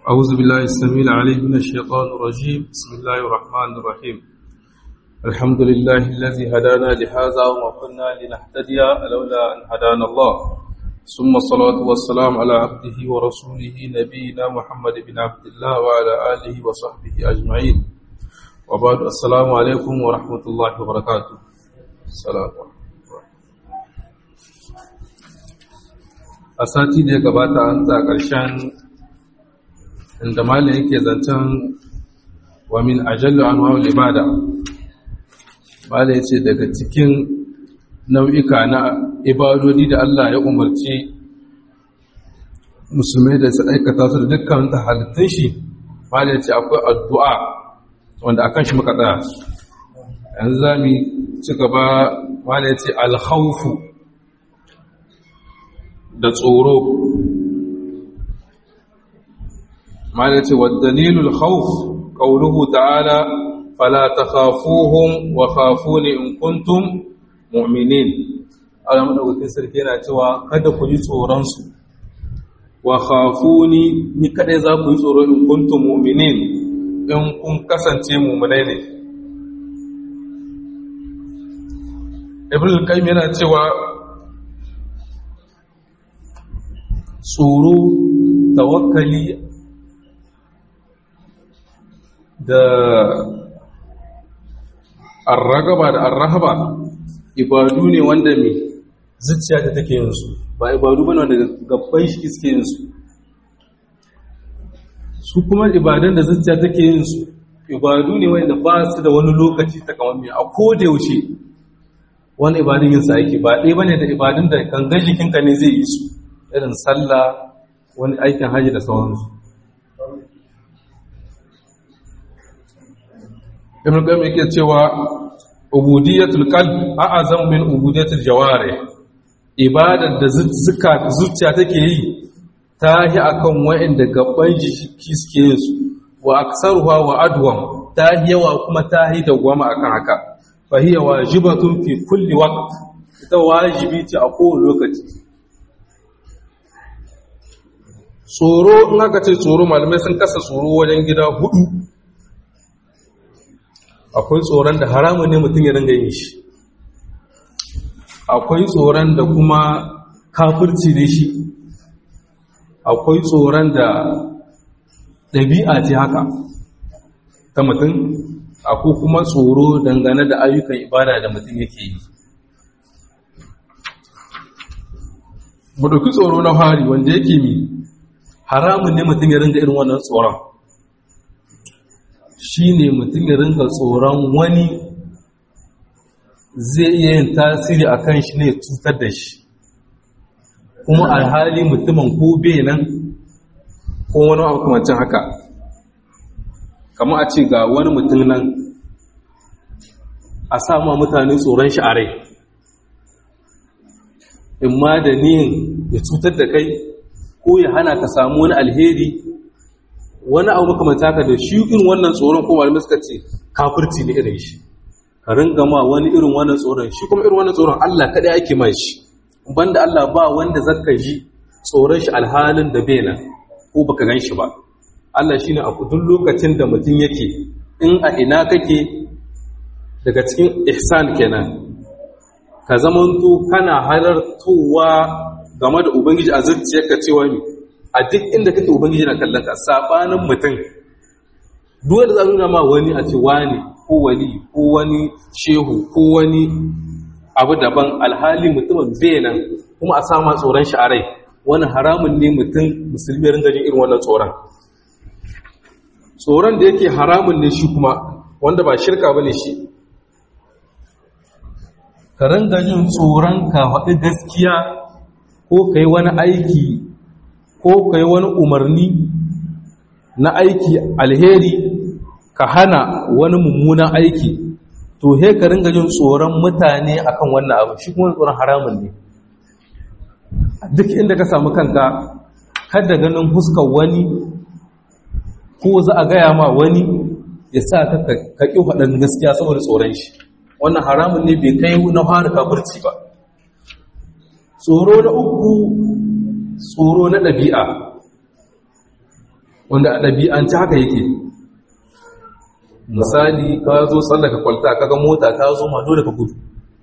أعوذ بالله السميع العليم من الشيطان الرجيم بسم الله الرحمن الرحيم الحمد لله الذي هدانا لهذا وما كنا لنهتدي لولا أن هدانا الله ثم الصلاة والسلام على عبده ورسوله نبينا محمد بن عبد الله وعلى آله وصحبه أجمعين وبعد السلام عليكم ورحمة الله وبركاته السلام عليكم a sati da ya gabata an ta ƙarshen inda malin yake zancen wa min ajallu an wawul ibada malin ce daga cikin nau'ika na ibadodi da Allah ya umarci musulmai da su aikata su da dukkan ta halittun shi malin ce akwai addu'a wanda akan shi muka tsaya yanzu za mu ci gaba malin ce alhaufu da tsoro mana ce wa dalilul khawf qawluhu ta'ala fala takhafuhum wa khafuni in kuntum mu'minin Allah madaukakin sarki yana cewa kada ku yi tsoron su wa khafuni ni kadai za ku yi tsoro in kuntum mu'minin in kun kasance mu'minai ne Ibn al-Qayyim yana cewa tsoro tawakkali da arragaba da arrahaba ibadu ne wanda mai zuciya ta take yin su ba ibadu bane wanda gabban shi suke yin su su kuma ibadan da zuciya take yin su ibadu ne wanda ba su da wani lokaci takamaimai a koda yaushe wani ibadun yin sa yake ba ɗaya bane da ibadun da gangan jikinka ne zai yi su irin sallah wani aikin hajji da sauransu ibn qayyim yake cewa ubudiyatul qalb a'azam min ubudiyatil jawari ibadar da zuciya take yi ta yi akan wa'inda gaban jiki suke yin su wa aksaruha wa adwam ta yi yawa kuma ta yi dawwama akan haka fa hiya wajibatun fi kulli waqt ita wajibi ce a kowane lokaci tsoro in aka ce tsoro malamai sun kasa tsoro wajen gida hudu akwai tsoron da haramun ne mutum ya ringa yin shi akwai tsoron da kuma kafirci ne shi akwai tsoron da ɗabi'a ce haka ta mutum akwai kuma tsoro dangane da ayyukan ibada da mutum yake yi mu ɗauki tsoro na hari wanda yake mi haramun ne mutum ya ringa irin wannan tsoron shi ne mutum ya ringa tsoron wani zai iya yin tasiri a kan shi ne cutar da shi kuma alhali mutumin ko bai nan ko wani makamancin haka kama a ce ga wani mutum nan a sama mutane tsoron shi a rai in ma da niyin ya cutar da kai ko ya hana ka samu wani alheri wani abu makamanta ka da shi irin wannan tsoron ko malamai suka ce kafirci ne irin shi ka ringa ma wani irin wannan tsoron shi kuma irin wannan tsoron Allah kaɗai ake mai shi banda Allah ba wanda zaka ji tsoron shi alhalin da bai nan ko baka gan shi ba Allah shine a duk lokacin da mutum yake in a ina kake daga cikin ihsan kenan ka zamanto kana halartowa game da ubangiji a zuciyarka cewa ne a duk inda kake ubangiji na kallon ka sabanin mutum duk da za nuna ma wani a ce wani ko wani ko wani shehu ko wani abu daban alhali mutumin benan kuma a sama tsoron shi a rai wani haramun ne mutum musulmi ringa jin irin wannan tsoron tsoron da yake haramun ne shi kuma wanda ba shirka bane shi ka ringa jin tsoron ka faɗi gaskiya ko ka yi wani aiki ko ka yi wani umarni na aiki alheri ka hana wani mummunan aiki to he ka ringa jin tsoron mutane akan wannan abu shi kuma tsoron haramun ne duk inda ka samu kanka kada ganin huskar wani ko za a gaya ma wani ya sa ka ƙi faɗin gaskiya saboda tsoron shi wannan haramun ne bai kai na fara kafirci ba tsoro na uku tsoro na ɗabi'a wanda a ɗabi'anci haka yake misali ka zo tsallaka kwalta kaga mota ta zo ma dole ka gudu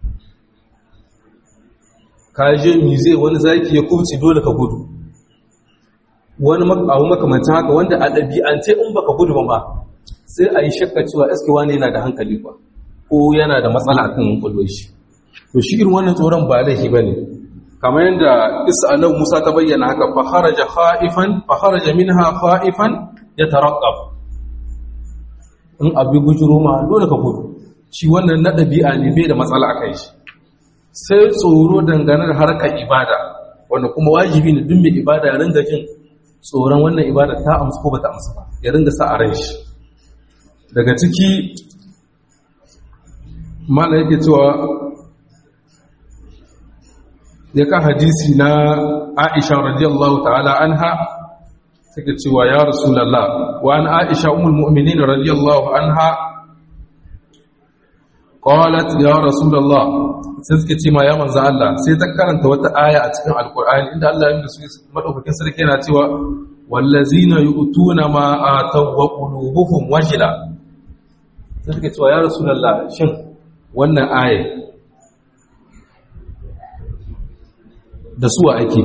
ka je mize wani zaki ya kubci dole ka gudu wani abu makamancin haka wanda a ɗabi'ance in baka gudu ba ma sai a yi shakka cewa eske wani yana da hankali ba ko yana da matsala akan kwallo shi to shi irin wannan tsoron ba laifi ba ne kamar yadda isa annabi musa ta bayyana haka fa kharaja khaifan fa kharaja minha khaifan yataraqqab in abi gujuro ma dole ka gudu shi wannan na ɗabi'a ne bai da matsala akan shi sai tsoro dangane da harkar ibada wanda kuma wajibi ne duk mai ibada ya ringa jin tsoron wannan ibada ta amsa ko bata amsa ba ya ringa sa a ran shi daga ciki mala yake cewa ya ka hadisi na Aisha radiyallahu ta'ala anha take cewa ya rasulullah wa an Aisha ummul mu'minin radiyallahu anha qalat ya rasulullah sai suke ce ma ya manzo Allah sai ta karanta wata aya a cikin alqur'ani inda Allah ya yi su madaukakin sarki yana cewa wallazina yu'tuna ma ataw wa qulubuhum wajila sai suke cewa ya rasulullah shin wannan aya da suwa ake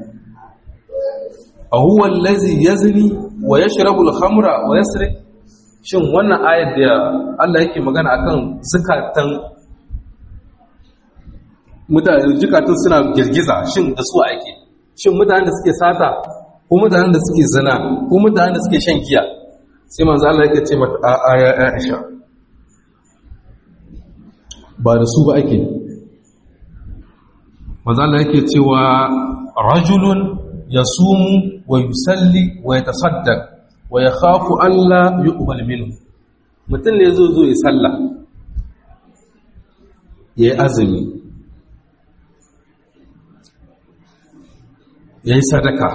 a huwa allazi yazni wa yashrabu al-khamra wa yasrik shin wannan ayar da Allah yake magana akan zakatan mutane jikatun suna girgiza shin da suwa ake shin mutanen da suke sata ko mutanen da suke zina ko mutanen da suke shan giya sai manzo Allah yake ce mata a aya Aisha ba da su ba ake manzo Allah yake cewa rajulun yasumu wa yusalli wa yatasaddaq wa yakhafu alla yuqbal minhu mutum ne zo zo ya salla yayi azumi yayi sadaka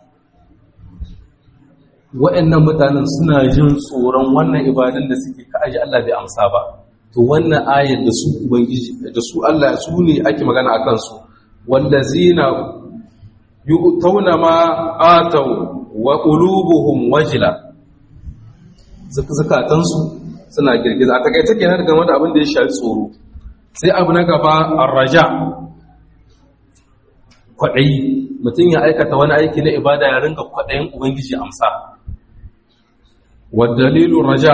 wa'annan mutanen suna jin tsoron wannan ibadun da suke ka aji Allah bai amsa ba to wannan ayar da su ubangiji da su Allah su ne ake magana akan su wallazina yu'tawna ma ataw wa qulubuhum wajila zakatan su suna girgiza a takaice kenan game da abin da ya shafi tsoro sai abu na gaba arraja kwadayi mutum ya aikata wani aiki na ibada ya ringa kwadayin ubangiji amsa wa dalilu raja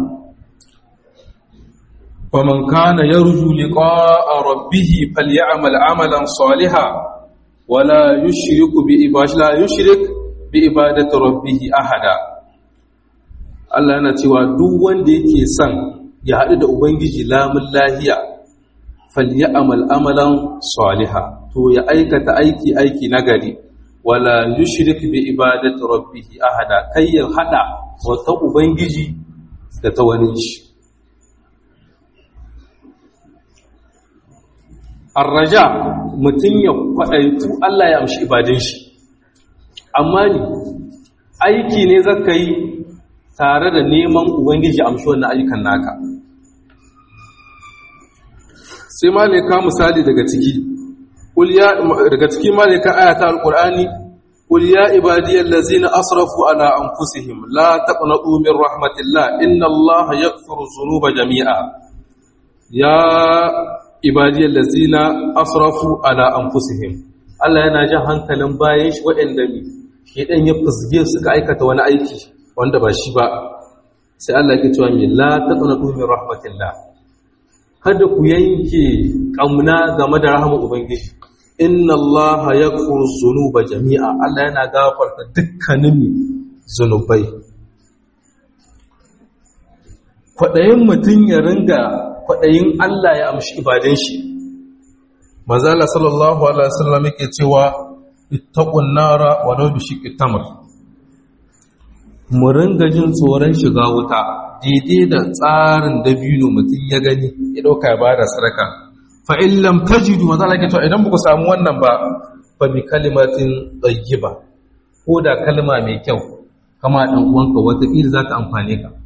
فمن كان يرجو لقاء ربه فليعمل عملا صالحا ولا يشرك بعبادة لا يشرك بعبادة ربه أحدا Allah yana cewa duk wanda yake son ya haɗu da Ubangiji lamun lahiya falyamal amalan saliha to ya aikata aiki aiki nagari wala yushrik bi ibadati rabbih ahada kai ya hada wata Ubangiji da ta wani shi arraja mutum ya kwaɗaitu Allah ya amshi ibadin shi amma ni aiki ne zaka yi tare da neman ubangiji amshi wannan ayyukan naka sai malika misali daga ciki daga ciki malika ayata alqur'ani qul ya ibadiyal ladzina asrafu ala anfusihim la taqnatu min rahmatillah inna allaha yaghfiru dhunuba jami'a ya ibadiyar lazina asrafu ala anfusihim Allah yana jan hankalin bayan shi waɗanda ne shi ɗan ya fusge suka aikata wani aiki wanda ba shi ba sai Allah ke cewa mai la taqnatu min rahmatillah kada ku yanke ƙauna game da rahama ubangiji inna Allah yaghfiru dhunuba jami'a Allah yana gafarta dukkanin zunubai kwaɗayin mutum ya ringa kwaɗayin Allah ya amshi ibadun shi mazala sallallahu alaihi wasallam yake cewa ittaqun nara wa law bi shiqqi tamr mu ringa jin tsoron shiga wuta daidai da tsarin dabino mutum ya gani ya dauka ya bada sadaka fa in lam tajidu mazala yake cewa idan ku samu wannan ba fa bi kalimatin tayyiba ko da kalma mai kyau kama dan uwanka wata kila za ta amfane ka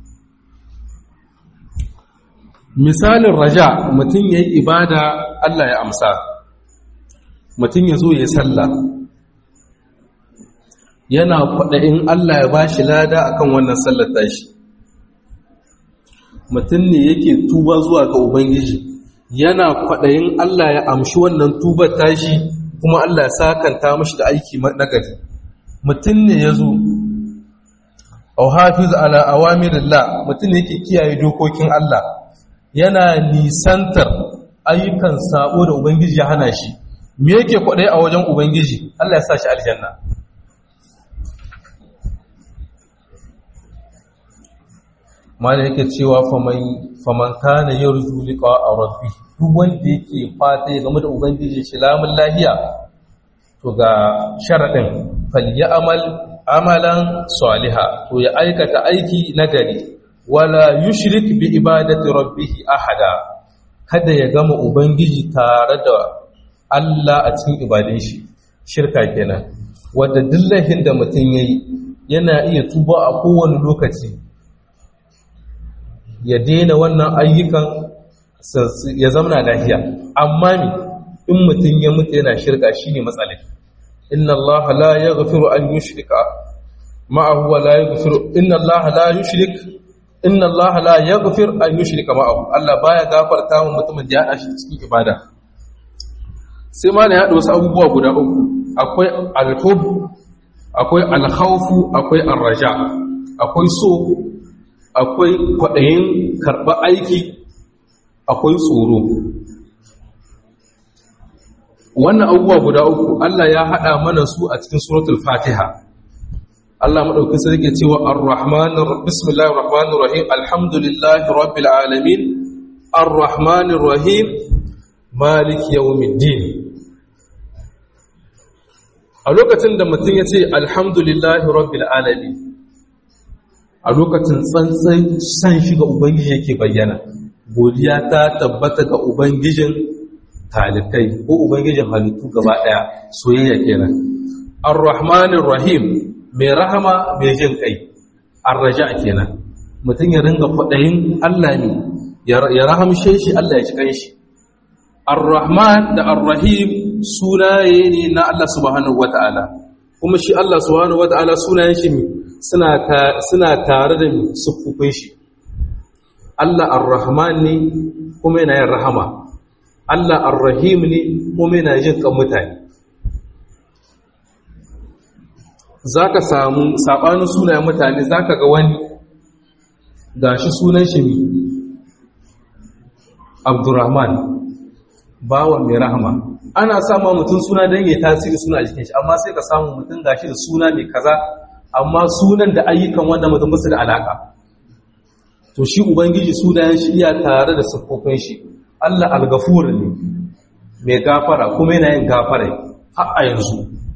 misalin raja mutum ya yi ibada Allah ya amsa mutum ya zo ya salla yana kwaɗayin Allah ya ba shi lada akan wannan sallar tashi mutum ne yake tuba zuwa ga ubangiji yana kwaɗayin Allah ya amshi wannan tubar tashi kuma Allah ya sakanta mashi da aiki nagari mutum ne ya zo au hafiz ala awamirillah mutum ne yake kiyaye dokokin Allah yana nisantar ayyukan sabo da ubangiji ya hana shi me yake kwaɗayi a wajen ubangiji Allah ya sa shi aljanna mana yake cewa faman kana yarju liqa rabbi duk wanda yake fata ya game da ubangiji shi lamun lahiya to ga sharadin falyamal amalan saliha to ya aikata aiki nagari wala yushrik bi ibadati rabbih ahada kada ya gama ubangiji tare da Allah a cikin ibadun shi shirka kenan wanda dillahin da mutum yayi yana iya tuba a kowane lokaci ya daina wannan ayyukan ya zamana lafiya amma ne in mutum ya mutu yana shirka shine matsalai inna Allah la yaghfiru an yushrika ma'ahu wa la yaghfiru inna Allah la yushrik inna Allah la yaghfir an yushrika ma'ahu Allah baya gafarta wa mutumin da ya hada shi cikin ibada sai ma ne ya wasu abubuwa guda uku akwai al-hub akwai al-khawfu akwai ar-raja akwai so akwai kwaɗayin karɓar aiki akwai tsoro wannan abubuwa guda uku Allah ya haɗa mana su a cikin suratul fatiha Allah maɗauki sarki cewa ar-rahmanir bismillahir rahmanir rahim alhamdulillahi rabbil alamin ar-rahmanir rahim malik yawmiddin a lokacin da mutum ya ce alhamdulillahi rabbil alamin a lokacin tsantsan san shi ga Ubangiji yake bayyana, godiya ta tabbata ga Ubangijin talikai ko Ubangijin halittu gaba ɗaya soyayya kenan. Ar-Rahmanin Rahim mai rahama mai jin kai, ar-raja kenan. Mutum ya ringa faɗayin Allah ne, ya rahamshe shi Allah ya ci kai shi. Ar-Rahman da Ar-Rahim sunaye ne na Allah subhanahu wa ta'ala, kuma shi Allah subhanahu wa ta'ala sunayen shi ne suna tare da siffufin shi Allah ar-Rahman ne kuma yana yin rahama Allah ar-Rahim ne kuma yana jin kan mutane zaka samu sabanin sunayen mutane zaka ga wani gashi sunan shi ne Abdurrahman bawa mai rahama ana sama mutum suna don yi tasiri suna a jikin shi amma sai ka samu mutum gashi da suna mai kaza amma sunan da ayyukan wanda mutum basu da alaka to shi ubangiji sunayen shi iya tare da siffofin shi Allah al-ghafur ne mai gafara kuma yana yin gafara har a yanzu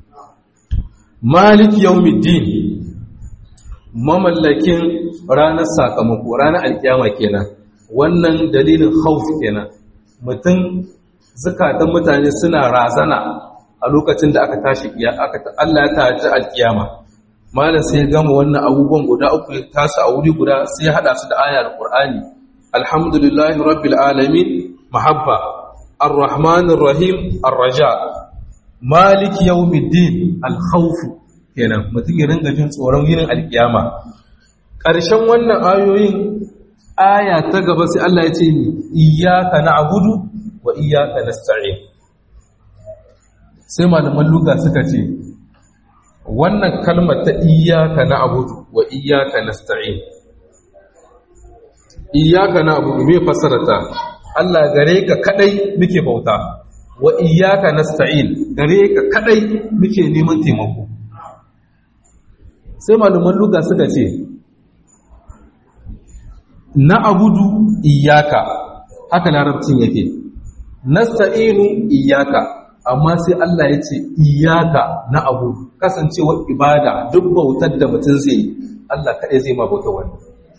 malik yawmiddin mamallakin ranar sakamako ranar alkiyama kenan wannan dalilin khawf kenan mutum zakatan mutane suna razana a lokacin da aka tashi Allah ya taji alkiyama malam sai ya gama wannan abubuwan guda uku ya tasa a wuri guda sai ya hada su da ayar Qur'ani alhamdulillahi rabbil alamin mahabba arrahmanir rahim arraja malik yawmiddin alkhawf kenan mutum ya ringa jin tsoron yinin alkiyama ƙarshen wannan ayoyin aya ta gaba sai Allah ya ce ni iyyaka na'budu wa iyyaka nasta'in sai malaman luga suka ce wannan kalmar ta iyaka na abudu wa iyaka nasta'in iyaka na abudu me fasarata Allah gare ka kadai muke bauta wa iyaka nasta'in gare ka kadai muke neman taimako sai malaman luga suka ce na abudu iyaka haka larabcin yake nasta'inu iyaka amma sai Allah ya ce iyaka na abu kasancewar ibada duk bautar da mutum zai yi Allah kaɗai zai ma bauta wani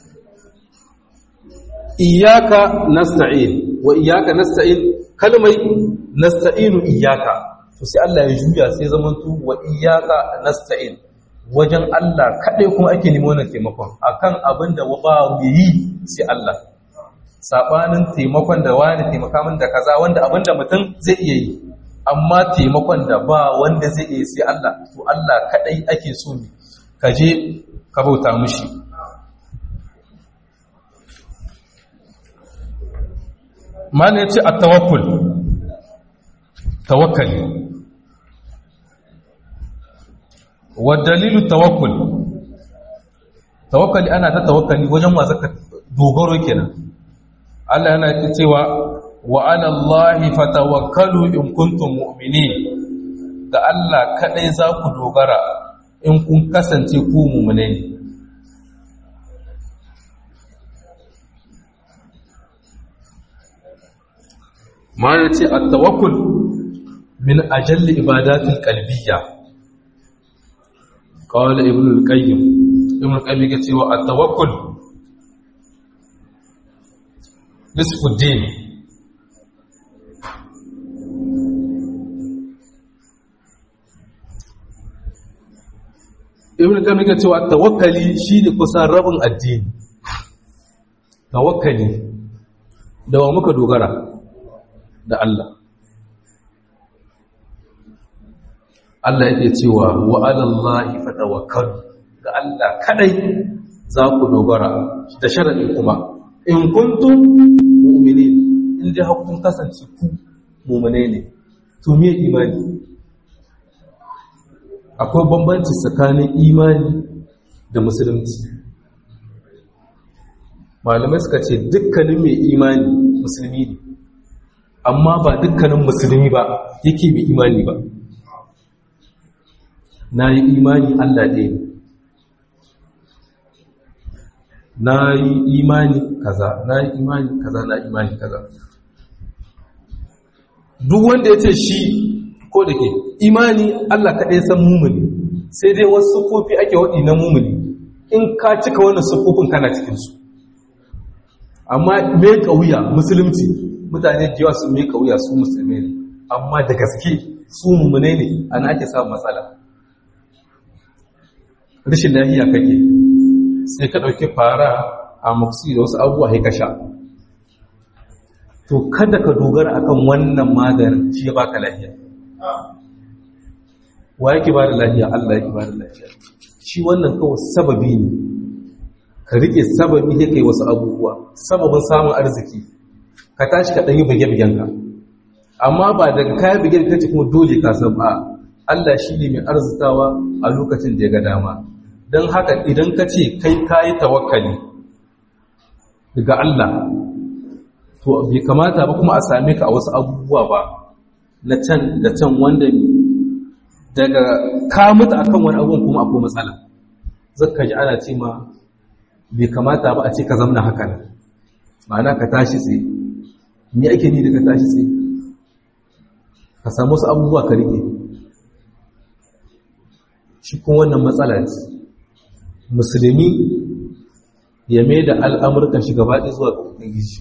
iyaka nasta'in wa iyaka nasta'in kalmai nasta'inu iyaka to sai Allah ya juya sai zamantu wa iyaka nasta'in wajen Allah kaɗai kuma ake nemi wannan taimakon akan abin da ba yi sai Allah sabanin taimakon da wani taimaka min da kaza wanda abin da mutum zai iya yi amma taimakon da ba wanda zai iya sai Allah to Allah kadai ake so ne ka je ka bauta mishi mana yace at-tawakkul tawakkali wa dalilu tawakkul tawakkali ana ta tawakkali wajen wa zaka dogaro kenan Allah yana cewa wa ala Allahi fatawakkalu in kuntum mu'minin ga Allah kadai za ku dogara in kun kasance ku mu'mine ne ma yace at-tawakkul min ajalli ibadatil qalbiyya qala ibn al-qayyim ibn al-qayyim yake cewa at-tawakkul nisfu din ibn al-qayyim yake cewa tawakkali shine kusan rabin addini tawakkali da wa muka dogara da Allah Allah yake cewa wa alallahi fatawakkalu ga Allah kadai za ku dogara da sharadi kuma in kuntum mu'minin in dai hakun kasance ku mu'mine ne to me imani akwai bambanci tsakanin imani da musulunci malamai suka ce dukkanin mai imani musulmi ne amma ba dukkanin musulmi ba yake mai imani ba na yi imani Allah ɗaya ne na yi imani kaza na yi imani kaza na imani kaza duk wanda ya ce shi ko da ke imani Allah kaɗai san mumuni sai dai wasu sufofi ake waɗi na mumuni in ka cika wannan sufofin kana cikinsu amma mai ƙauya musulunci mutane da yawa sun mai ƙauya su musulmi ne amma da gaske su mummune ne ana ake samun matsala rashin lafiya kake sai ka ɗauki fara a maksi da wasu abubuwa haika sha to kada ka dogara akan wannan maganin shi ya baka lafiya wa yake ba da lafiya Allah yake ba da lafiya shi wannan kawai sababi ne ka riƙe sababi ya kai wasu abubuwa sababin samun arziki ka tashi ka ɗanyi bige-bigenka amma ba daga kayan bige ka ce kuma dole ka san ba Allah shi ne mai arzikawa a lokacin da ya ga dama don haka idan ka ce kai kayi tawakkali daga Allah to bai kamata ba kuma a same ka a wasu abubuwa ba na can da can wanda daga ka mutu akan wani abubuwan kuma akwai matsala zaka ji ana ce ma bai kamata ba a ce ka zamna haka nan ma'ana ka tashi tsaye me ake ni daga tashi tsaye ka samu wasu abubuwa ka rike shi kuma wannan matsala ce musulmi ya mai da al'amurkan shi gaba ɗaya zuwa ga ubangiji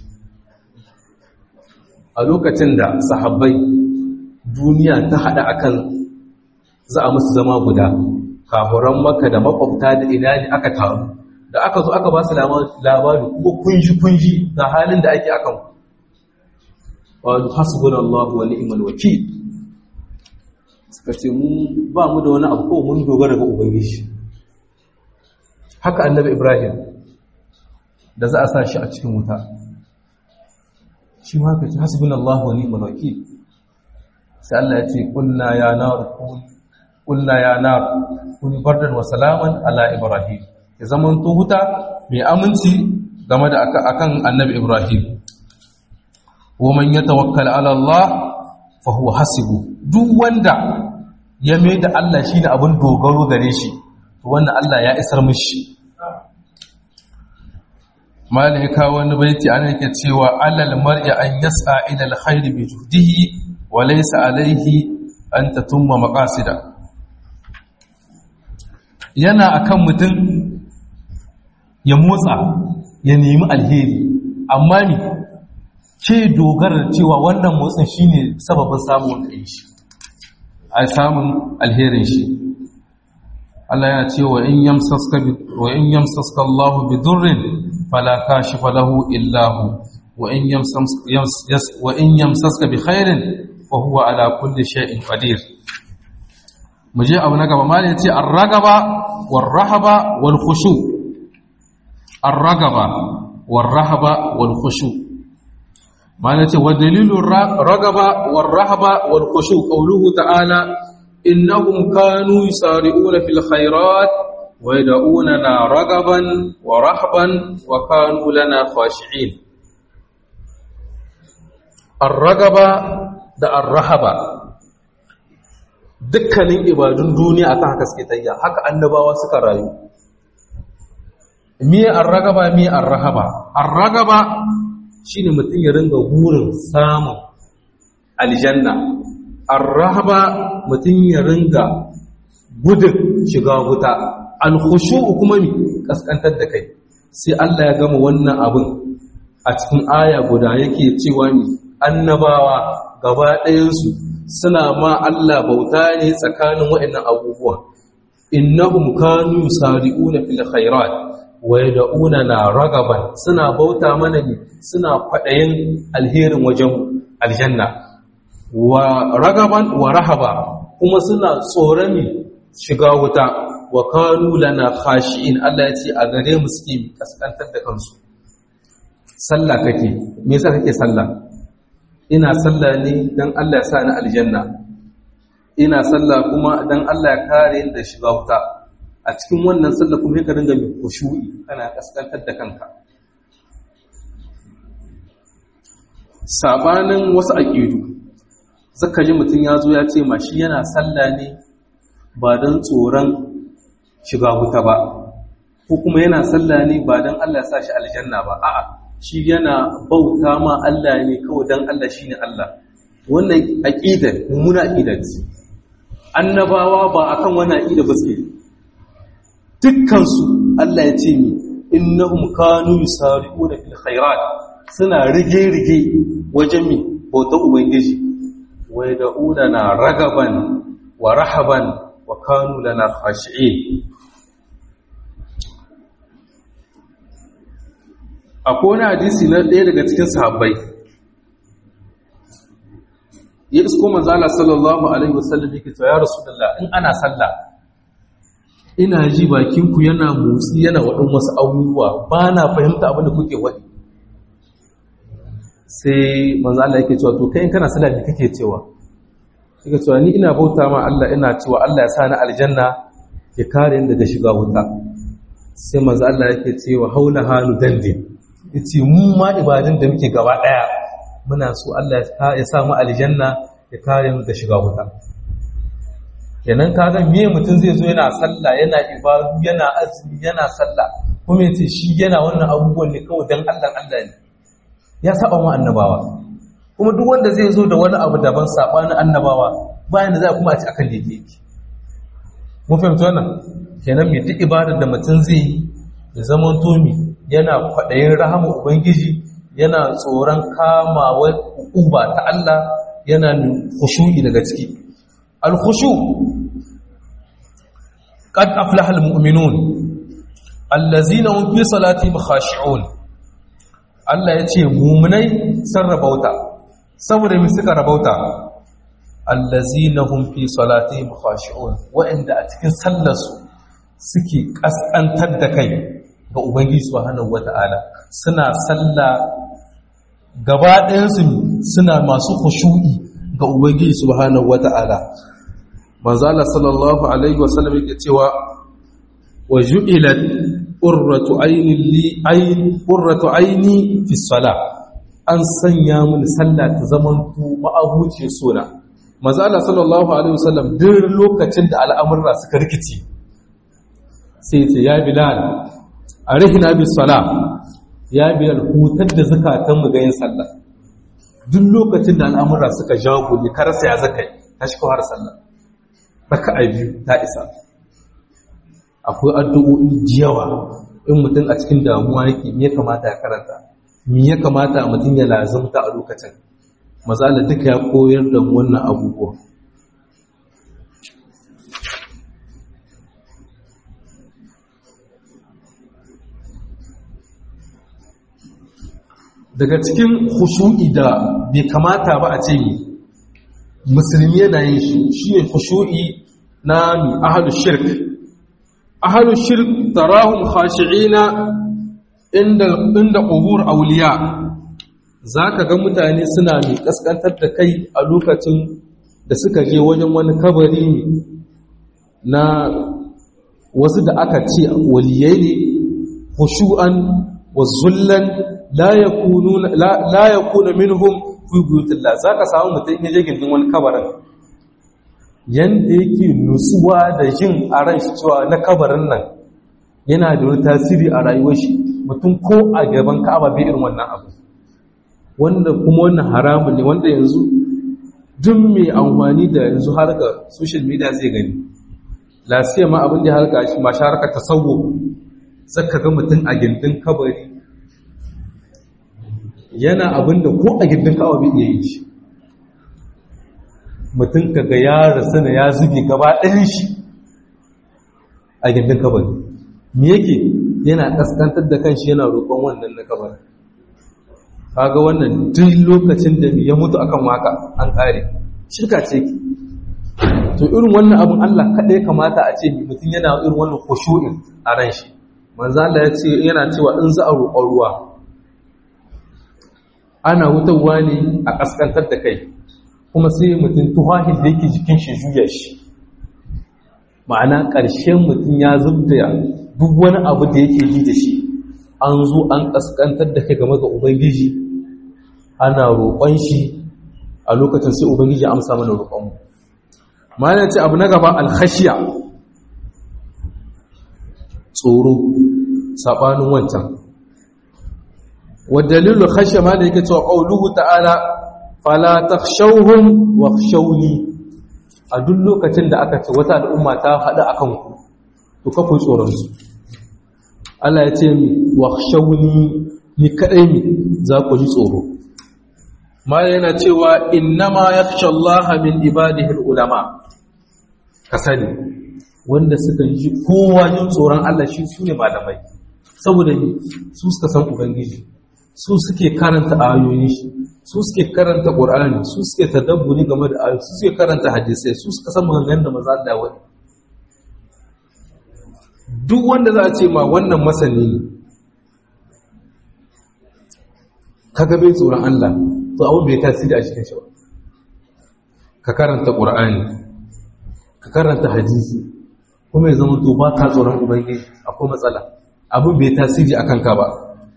a lokacin da sahabbai duniya ta haɗa akan za a musu zama guda kafuran maka da makwabta da ina ne aka taru da aka zo aka ba su labari kuma kunji-kunji da halin da ake akan wani hasbun Allah wa ni'mal wakil suka ce mu ba mu da wani abu ko mun dogara ga ubangiji haka annabi Ibrahim da za a sa shi a cikin wuta shi ma haka ce hasbun Allah wa ni'mal wakil sai Allah ya ce kunna ya nar kunna ya nar kun bardan wa salaman ala Ibrahim ya zaman to wuta mai aminci game da akan annabi Ibrahim ومن يتوكل على الله فهو حسبه duk wanda ya mai da Allah shine abin dogaro gare shi to wannan Allah ya isar mishi malaika wani baiti ana yake cewa alal mar'i an yas'a ila alkhair bi juhdihi wa laysa alayhi an tatumma maqasida yana akan mutum ya motsa ya nemi alheri amma ni ke dogara cewa wannan motsin shine sababin samun kai shi a samun alherin shi Allah yana cewa in yamsaska bi wa in yamsaska Allahu bi durrin fala kashifa lahu illa hu wa in yamsaska wa in yamsaska bi khairin fa wa huwa ala kulli shay'in qadir muje abu na gaba malai yace ar-ragaba war-rahaba wal-khushu ar-ragaba war-rahaba wal-khushu malai yace wa dalilu ragaba war-rahaba wal-khushu qawluhu ta'ala innahum kanu yusari'una fil khairat wa yad'unana ragaban wa rahban wa kanu lana khashi'in ar-ragaba da ar-rahaba dukkanin ibadun duniya akan haka suke tayya haka annabawa suka rayu miye ar-ragaba miye ar-rahaba ar-ragaba shine mutum ya ringa burin samun aljanna ar-rahaba mutum ya ringa gudun shiga wuta al-khushu kuma mi kaskantar da kai sai Allah ya gama wannan abin a cikin aya guda yake cewa ni annabawa gaba ɗayansu suna ma Allah bauta ne tsakanin waɗannan abubuwan innahum kanu yusari'una fil khairat wa yad'una na ragaban suna bauta mana ne suna kwaɗayin alherin wajen aljanna wa ragaban wa rahaba kuma suna tsoron shiga wuta wa kanu lana khashi'in Allah ya ce a gare mu suke kaskantar da kansu sallah kake me yasa kake sallah ina sallah ne don Allah ya sa ni aljanna ina sallah kuma don Allah ya kare ni da shiga wuta a cikin wannan sallah kuma ka dinga mai kushu'i kana kaskantar da kanka sabanin wasu aqidu zaka ji mutum ya zo ya ce ma shi yana sallah ne ba don tsoron shiga wuta ba ko kuma yana sallah ne ba don Allah ya sa shi aljanna ba a'a shi yana bauta ma Allah ne kawai don Allah shi ne Allah wannan aƙidar mummuna aƙidar ce annabawa ba a kan wani aƙidar ba suke dukkansu Allah ya ce mi innahum kanu yusari'una fil khairat suna rige-rige wajen mi bautar ubangiji wa yad'una na ragaban wa rahaban wa kanu lana khashi'in akwai wani hadisi na ɗaya daga cikin sahabbai ya isko manzala sallallahu alaihi wasallam yake cewa ya rasulullah in ana sallah ina ji bakin ku yana motsi yana wadin wasu abubuwa ba na fahimta abin da kuke wadi sai manzala yake cewa to kai in kana sallah me kake cewa yake cewa ni ina bauta ma Allah ina cewa Allah ya sa ni aljanna ya kare ni daga shiga wuta sai manzo Allah yake cewa haula halu dandin yace mu ma ibadun da muke gaba daya muna so Allah ya sa mu aljanna ya kare mu da shiga wuta kenan kaga me mutum zai zo yana sallah yana ibadu yana azumi yana sallah kuma yace shi yana wannan abubuwan ne kawai dan Allah Allah ne ya saba mu annabawa kuma duk wanda zai zo da wani abu daban sabanin annabawa bayan da za kuma a ci akan da yake mun fahimta wannan kenan me duk ibadar da mutum zai yi ya zama tomi yana kwaɗayin rahama ubangiji yana tsoron kamawa uba ta Allah yana khushu'i daga ciki al-khushu qad aflaha al-mu'minun allazina hum fi salatihim khashi'un Allah yace mu'minai sun rabauta saboda me suka rabauta allazina hum fi salatihim khashi'un wa'inda a cikin sallarsu suke kaskantar da kai ga Ubangiji Subhanahu wata'ala suna sallah gaba ɗayansu suna masu khushu'i ga Ubangiji Subhanahu wata'ala manzo Allah sallallahu alaihi wasallam yake cewa wa ju'ilat qurratu ayni li ayn qurratu ayni fi salah an sanya mun sallah ta zaman tu ma'abuci suna manzo Allah sallallahu alaihi wasallam duk lokacin da al'amurra suka rikici sai ce ya bilal a rihina bi sala ya bilal hutar da zakatan mu ga yin sallah duk lokacin da al'amura suka jago ne karasa ya zakai ta shi kawar sallah raka'a biyu ta isa akwai addu'o'i jiyawa in mutum a cikin damuwa yake me ya kamata ya karanta me ya kamata mutum ya lazumta a lokacin mazala duka ya koyar da wannan abubuwa daga cikin khushu'i da bai kamata ba a ce yi musulmi yana yin shi shine khushu'i na ahlu shirk ahlu shirk tarahum khashi'ina inda inda qubur awliya zaka ga mutane suna mai kaskantar da kai a lokacin da suka je wajen wani kabari na wasu da aka ce waliyai ne khushu'an wa zullan la yakunu la yakuna minhum fi buyutillah zaka samu mutum ya je gindin wani kabarin yanda yake nutsuwa da jin a ran shi cewa na kabarin nan yana da wani tasiri a rayuwar shi mutum ko a gaban ka'aba bai irin wannan abu wanda kuma wannan haramun ne wanda yanzu duk mai amfani da yanzu harka social media zai gani lasiya ma abin da ya harka shi mashi harka tasawwo zaka ga mutum a gindin kabari yana abin da ko a gindin ka'aba bai iya yi shi mutum kaga ya rasu na ya zube gaba ɗayan shi a gindin kabari me yake yana kaskantar da kanshi yana roƙon wannan na kabari kaga wannan duk lokacin da ya mutu akan waka an kare shirka ce to irin wannan abin Allah kaɗai kamata a ce mutum yana irin wannan khushu'in a ran shi manzo Allah ya ce yana cewa in za a roƙon ruwa ana wutarwa ne a kaskantar da kai kuma sai mutum tuhahin da yake jikin shi juya shi ma'ana ƙarshen mutum ya zubda duk wani abu da yake ji da shi an zo an kaskantar da kai game ga ubangiji ana roƙon shi a lokacin sai ubangiji amsa mana roƙonmu ma'ana ce abu na gaba alkhashiya tsoro saɓanin wancan wadalilu khashiya ma da yake cewa ƙauluhu ta'ala fala takhshawhum wakhshawni a duk lokacin da aka ce wata al'umma ta haɗu akan ku to kafu tsoron su Allah ya ce mi wakhshawni ni kadai mi za ku ji tsoro ma yana cewa innama yakhsha Allah min ibadihi ulama ka sani wanda suka ji kowa yin tsoron Allah shi su ne malamai saboda su suka san ubangiji su suke karanta ayoyin shi su suke karanta qur'ani su suke tadabburi game da ayoyi su suke karanta hadisai su suka san maganganun da manzo Allah wani duk wanda za a ce ma wannan masani ne kaga bai tsoron Allah to abin bai tasiri a cikin shi ba ka karanta qur'ani ka karanta hadisi kuma ya zama to ba ka tsoron ubangiji akwai matsala abin bai tasiri akan ka ba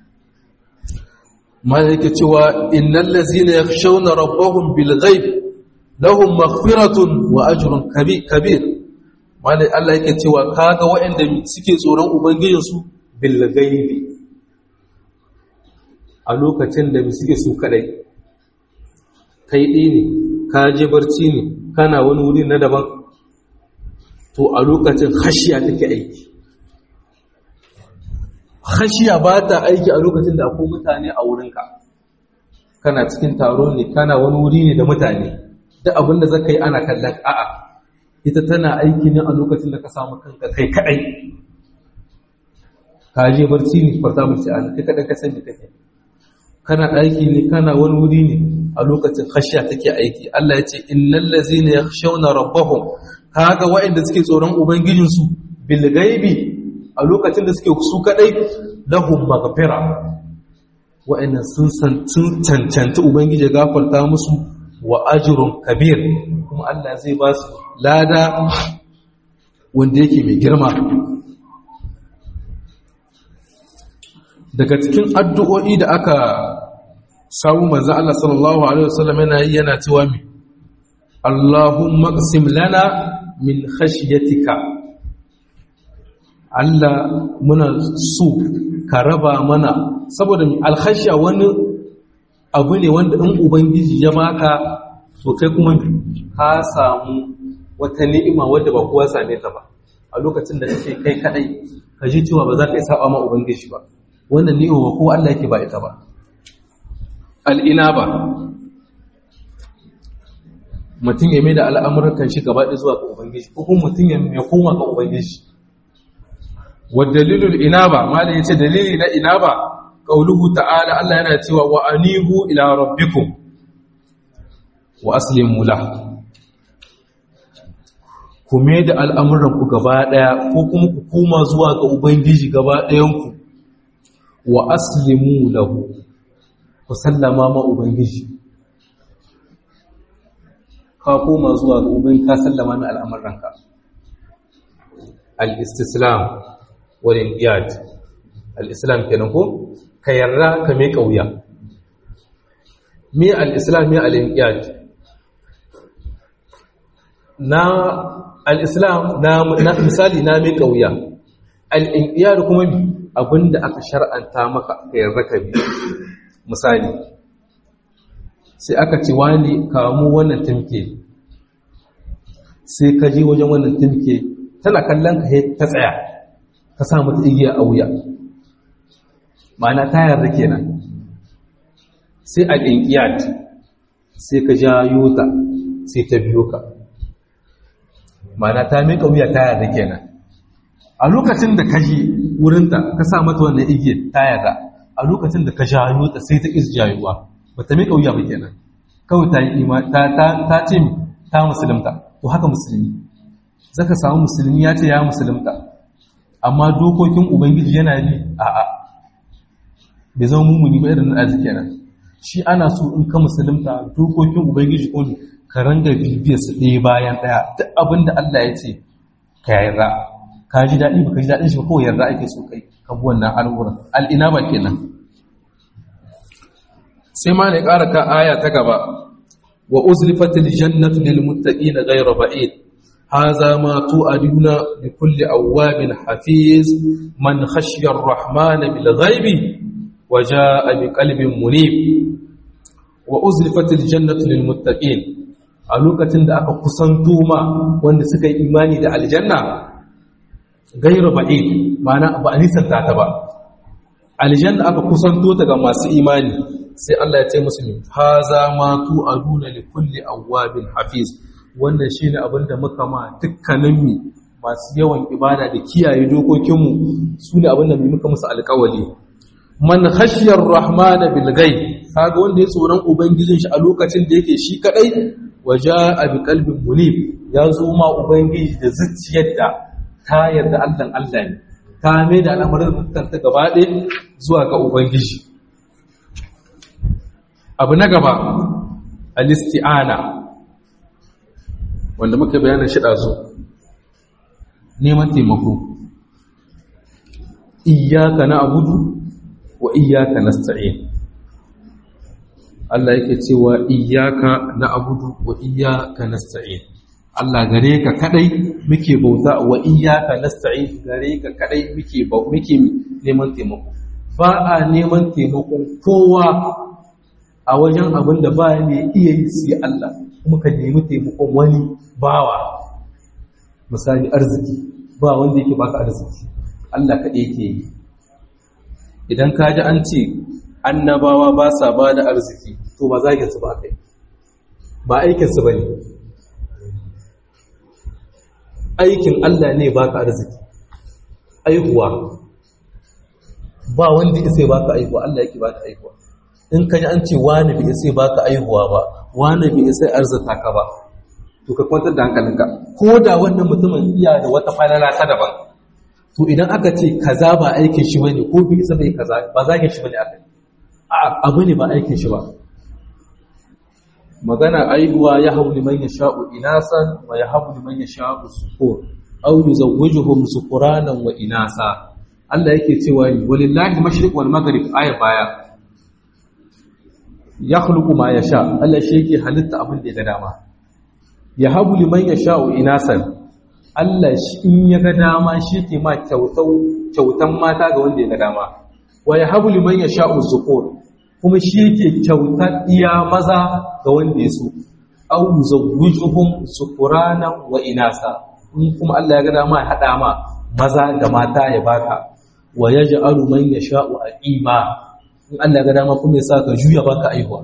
ma yake cewa innal ladzina yakhshawna rabbahum bil ghaib lahum maghfiratun wa ajrun kabir malai Allah yake cewa kaga waɗanda suke tsoron ubangijinsu bil ghaibi a lokacin da suke su kadai kai ɗaya ne ka je barci ne kana wani wuri na daban to a lokacin hashiya take aiki hashiya ba ta aiki a lokacin da akwai mutane a wurinka kana cikin taro ne kana wani wuri ne da mutane duk abin da zaka yi ana kallon a'a ita tana aiki ne a lokacin da ka samu kanka kai kadai ka je barci ne farta mace an kai kadai ka san da kake kana aiki ne kana wani wuri ne a lokacin khashiya take aiki Allah ya ce innal ladzina yakhshawna rabbahum kaga waɗanda suke tsoron ubangijin su bil ghaibi a lokacin da suke su kadai lahum maghfira waɗanda sun san sun cancanci ubangiji gafarta musu wa ajrun kabir kuma Allah zai ba su lada wanda yake mai girma daga cikin addu'o'i da aka samu manzo Allah sallallahu alaihi wasallam yana yi yana cewa mi Allahumma qsim lana min khashyatika Allah muna so ka raba mana saboda mi alkhashya wani abu ne wanda in ubangiji ya baka to kai kuma ka samu wata ni'ima wadda ba kowa same ta ba a lokacin da kake kai kadai ka ji cewa ba za ka yi saba ma ubangiji ba wannan ni'ima ba kowa Allah yake ba ita ba al'inaba mutum ya mai da al'amuran shi gaba ɗaya zuwa ga ubangiji ko kuma mutum ya koma ga ubangiji wa dalilul inaba ma da yace dalili na inaba qauluhu ta'ala Allah yana cewa wa anibu ila rabbikum wa aslimu lahu ku mai da al'amuranku gaba ɗaya ko kuma ku koma zuwa ga ubangiji gaba ɗayanku wa aslimu lahu ku sallama ma ubangiji ka koma zuwa ga ubangiji ka sallama na al'amuranka al-istislam wal inqiyad al-islam kenan ko ka yarda ka mai kauya me al-islam me al-inqiyad na al-islam na, na misali na mai kauya al-inqiyad kuma bi abinda aka shar'anta maka ka yarda ka bi misali sai aka ce wani kamu wannan timke sai ka je wajen wannan timke tana kallon ka ta tsaya ka sa mata igiya a wuya ma'ana ta yarda kenan sai a ƙinƙiyat sai ka jayo ta sai ta biyo ka ma'ana ta miƙa wuya ta yarda kenan a lokacin da ka ji wurinta ka sa mata wannan igiya ta yarda a lokacin da ka jayo ta sai ta is jayuwa ba ta miƙa wuya ba kenan kawai ta yi ta ce ta musulunta to haka musulmi zaka samu musulmi ya ce ya musulunta amma dokokin ubangiji yana bi a'a bai zama mummuni ba irin arziki kenan shi ana so in ka musulunta dokokin ubangiji ko ka ranga bibiyar su ɗaya bayan ɗaya duk abin da Allah ya ce ka yarda ka ji daɗi ba ka ji daɗin shi ba kawai yarda ake so kai ka bi wannan al'uran al'ina ba kenan sai ma ne ƙara ka aya ta gaba wa uzlifatil jannatu lil muttaqina ghayra ba'id هذا ما توعدون لكل أواب حفيظ من خشي الرحمن بالغيب وجاء بقلب منيب وأزلفت الجنة للمتقين a lokacin da aka kusanto ma wanda suka yi imani da aljanna gairu ba'id ma'ana ba a nisanta ta ba aljanna aka kusanto ta ga masu imani sai Allah ya ce musu haza ma tu aduna li kulli awwabin hafiz wannan shi ne abinda muka ma dukkanin mi masu yawan ibada da kiyaye dokokinmu su ne abinda mai muka musu alkawali man khashiyar rahmana bil ghaib kaga wanda ya tsoron ubangijin shi a lokacin da yake shi kadai waja bi qalbin munib ya zo ma ubangiji da zuciyar da ta yarda Allah Allah ne ta mai da al'amarin mutunta gaba ɗaya zuwa ga ubangiji abu na gaba al-isti'ana wanda muka bayanin shi ɗazu neman taimako iyaka na abudu wa iyaka na sta'in Allah yake cewa iyaka na abudu wa iyaka na sta'in Allah gare ka kadai muke bauta wa iyaka na sta'in gare ka kadai muke muke neman taimako ba a neman taimakon kowa a wajen abin da ba ne iya yi sai Allah kuma ka nemi taimakon wani bawa misali arziki ba wanda yake baka arziki Allah kaɗai yake yi idan ka ji an ce annabawa ba sa ba da arziki to ba zaginsu ba kai ba aikinsu ba ne aikin Allah ne baka arziki aihuwa ba wanda ya sai baka aihuwa Allah yake baka aihuwa in ka ji an ce wani bai sai baka aihuwa ba wani bai sai arzata ka ba to ka kwantar da hankalinka ko da wannan mutumin iya da wata falala ta daban to idan aka ce kaza ba aikin shi bane ko bai isa bai kaza ba zagin shi bane aka abu ne ba aikin shi ba magana aihuwa ya hau liman ya sha'u inasan wa ya hau liman ya sha'u sukur au yuzawwijuhum sukuranan wa inasa Allah yake cewa ni walillahi mashriq wal maghrib aya baya ya khluqu ma yasha Allah shi yake halitta abin da ya ga dama ya habu liman yasha'u inasan Allah shi in ya ga dama shi ke ma kyautan mata ga wanda ya ga dama wa ya habu liman yasha'u zukur kuma shi yake kyautar iya maza ga wanda ya so aw yuzawwijuhum sukuranan wa inasa in kuma Allah ya ga dama ya hada ma maza da mata ya baka wa yaj'alu man yasha'u aqima in Allah ga dama kuma ya sa ka juya baka aihuwa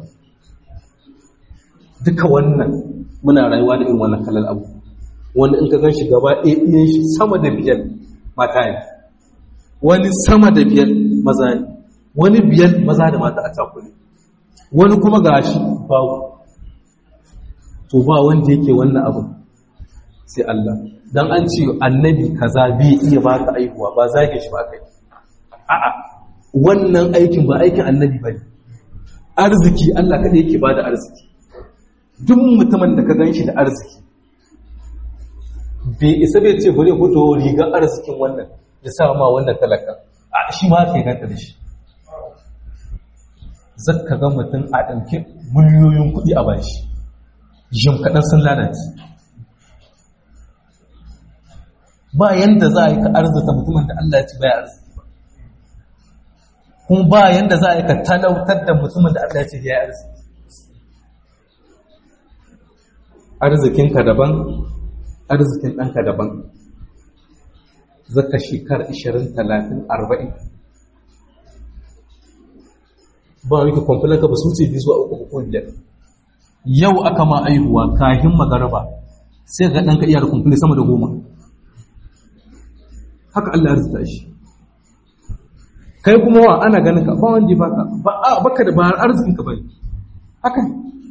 duka wannan muna rayuwa da irin wannan kallon abu wanda in ka gan shi gaba ɗaya shi sama da biyar mata ne wani sama da biyar maza ne wani biyar maza da mata a cakule wani kuma ga shi babu to ba wanda yake wannan abu sai Allah dan an ce annabi kaza bai iya baka aihuwa ba zage shi ba kai a'a wannan aikin ba aikin annabi bane arziki Allah kada yake bada arziki duk mutumin da ka ganshi da arziki bai isa bai ce bari fito rigar arzikin wannan ya sa ma wannan talaka a shi ma ke ganta da shi zakka ga mutum a ɗauki miliyoyin kuɗi a bashi jim kaɗan sun lalace ba yanda za a yi ka arzita mutumin da Allah ya ci baya arziki ba kuma ba yanda za a yi ka talautar da mutumin da Allah ya ci baya arziki arzikinka daban arzikin ɗanka daban zaka shekara 20 30 40 ba wani kwamfulan ka ba su ce biyu zuwa uku ko biyar yau aka ma aihuwa kahin magaraba sai ga ɗanka iya da kwamfuli sama da goma haka Allah ya rizta shi kai kuma wa ana ganin ka ba wanda ba ka ba a baka da ba arzikin ka bane haka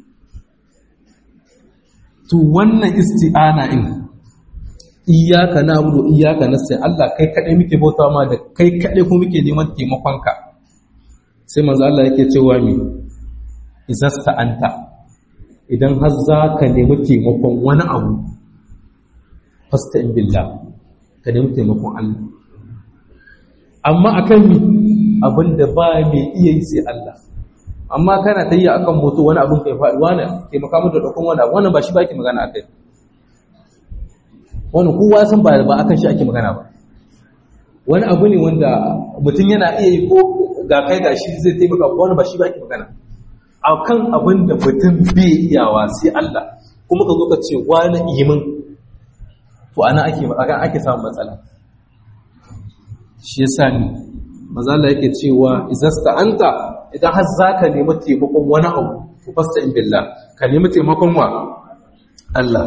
to wannan isti'ana in iyyaka na'budu iyyaka nasta'in Allah kai kadai muke bauta ma da kai kadai kuma muke neman taimakon ka sai manzo Allah yake cewa mi izasta anta idan har za ka nemi taimakon wani abu fasta in billah ka nemi taimakon Allah amma akan mi abinda ba mai iya yi sai Allah amma kana ta yi akan moto wani abin kai faɗi wani taimaka mu da ɗaukun wani abu wannan ba shi ba ake magana akai wani kowa san ba ba akan shi ake magana ba wani abu ne wanda mutum yana iya yi ko ga kai ga shi zai taimaka ko wani ba shi ba ake magana akan abin da mutum bai iyawa sai Allah kuma ka zo ka ce wani imin to ana ake akan ake samun matsala shi yasa ni mazala yake cewa izasta anta idan har zaka nemi taimakon wani abu to fasta in billah ka nemi taimakon wa Allah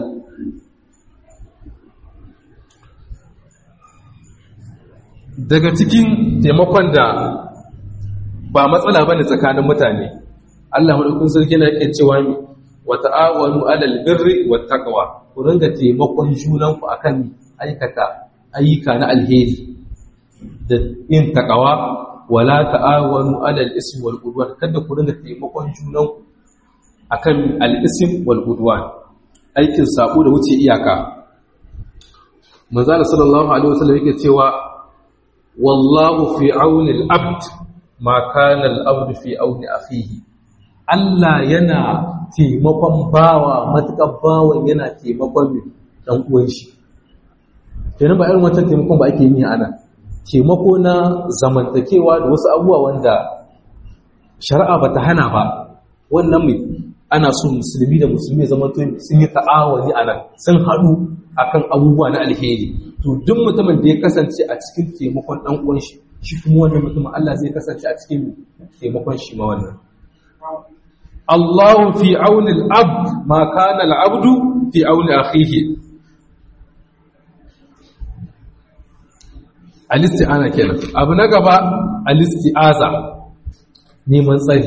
daga cikin taimakon da ba matsala ba ne tsakanin mutane Allah maɗaukun sarki na yake cewa mi wa ta'awanu alal birri wa taqwa ku ringa taimakon junanku akan aikata ayyuka na alheri da yin taqwa wala ta'awanu alal ismi wal udwan kada ku ringa taimakon junanku akan al ism wal udwan aikin sabo da wuce iyaka manzo sallallahu alaihi wasallam yake cewa wallahu fi auni al-abd ma kana al-abd fi auni akhihi Allah yana taimakon bawa matukar bawan yana taimakon dan uwan shi kenan ba irin wancan taimakon ba ake yi ana taimako na zamantakewa da wasu abubuwa wanda shari'a bata hana ba wannan mai ana so musulmi da musulmi zama sun yi ta'awani a nan sun haɗu akan abubuwa na alheri to duk mutumin da ya kasance a cikin taimakon ɗan uwan shi shi kuma wannan mutumin Allah zai kasance a cikin taimakon shi ma wannan Allahu fi auni al-abd ma kana al-abdu fi auni akhihi al-isti'ana kenan abu na gaba al-isti'aza neman tsari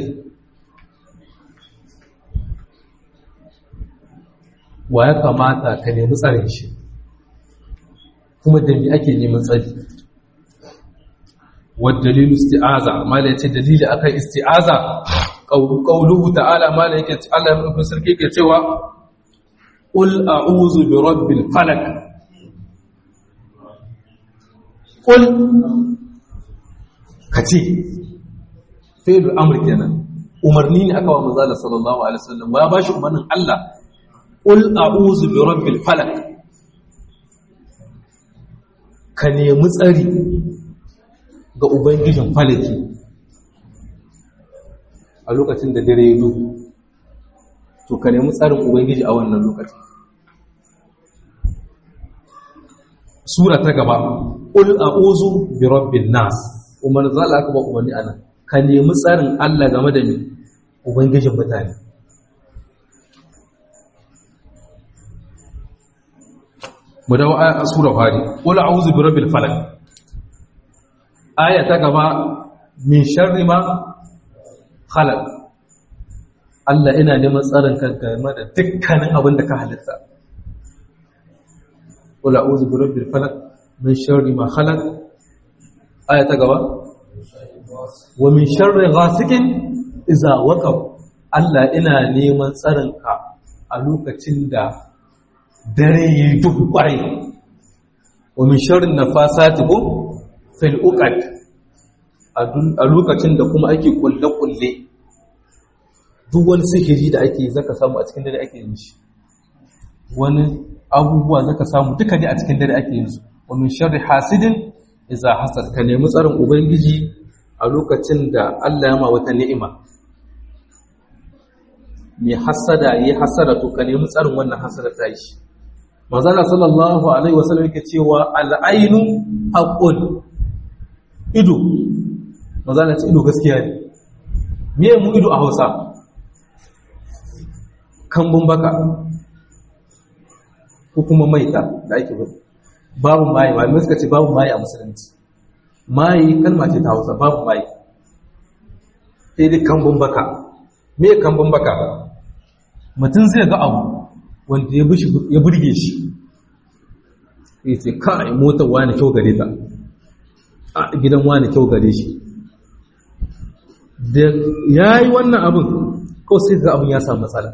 wa ya kamata ka nemi tsarin shi kuma da me ake neman tsari والدليل استعاذة ما لا يتي دليل أكا استعاذة قوله تعالى ما لا يكي الله من سركي كتوى قل أعوذ برب الفلك قل كتي فعل الأمر كنا umarni ne aka wa manzala sallallahu alaihi wasallam ya bashi umarnin Allah qul a'udhu bi rabbil falaq ka nemi tsari ga Ubangijin falaki a lokacin da dare ya duhu to ka nemi tsarin Ubangiji a wannan lokacin sura ta gaba ƙul a ozu bi rabbin nas umar zala aka ba umarni ana ka nemi tsarin Allah game da mai Ubangijin mutane mu dawo a sura fari ƙul a ozu bi rabbil falak aya ta gaba min sharri ma khalaq Allah ina neman tsarin ka game da dukkanin abin da ka halitta qul a'udhu bi rabbil falaq min sharri ma khalaq aya ta gaba wa min sharri ghasikin idza waqab Allah ina neman tsarinka a lokacin da dare yayi duhu kwarai wa min sharri nafasati ko fil uqad a lokacin da kuma ake kulle kulle duk wani sihiri da ake zaka samu a cikin dare ake yin shi wani abubuwa zaka samu duka ne a cikin dare ake yin su wa min sharri hasidin idza hasad ka nemi tsarin ubangiji a lokacin da Allah ya ma wata ni'ima mai hasada yi hasada to ka nemi tsarin wannan hasada ta shi manzala sallallahu alaihi wasallam yake cewa al'ainu haqqun ido manzala ce ido gaskiya ne me mu ido a Hausa kambun baka ko kuma maita da ake bari babu maye malamai suka ce babu maye a musulunci maye kalma ce ta hausa babu maye sai dai kambun baka me kambun baka mutum zai ga abu wanda ya burge shi sai ce kai motar wani kyau gare ta a gidan wani kyau gare shi da ya yi wannan abin kawai sai ga abin ya samu matsala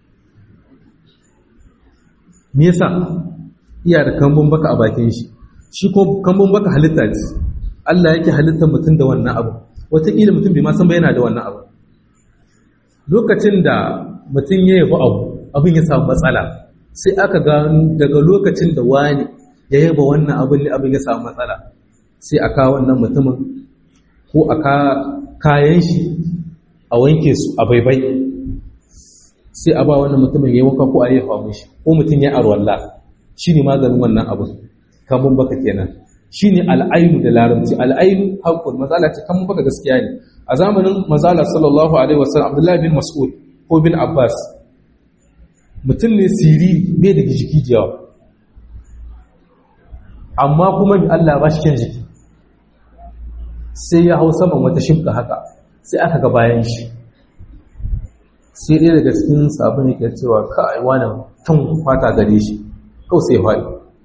me yasa iya da kambun baka a bakin shi shi ko kambun baka halitta ce Allah yake halittar mutum da wannan abu wataƙila mutum bai ma san ba yana da wannan abu lokacin da mutum ya yabi abu abin ya samu matsala sai aka gano daga lokacin da wani ya yaba wannan abin ne abin ya samu matsala sai aka wannan mutumin ko aka kayan shi a wanke su a baibai sai a ba wannan mutumin ya wanka ko a yi hawa mishi ko mutum ya arwalla shi ne maganin wannan abin kamun baka kenan shi ne al'ainu da larabci al'ainu haƙƙun mazala ce kamun baka gaskiya ne a zamanin mazala sallallahu alaihi wasallam abdullahi bin mas'ud ko bin abbas mutum ne siri bai da jiki da yawa amma kuma allah ba shi kyan jiki sai ya hau saman wata shimka haka sai aka ga bayan shi sai ɗaya daga cikin sabon yake cewa ka'ai wani tun fata gare shi kawai sai faɗi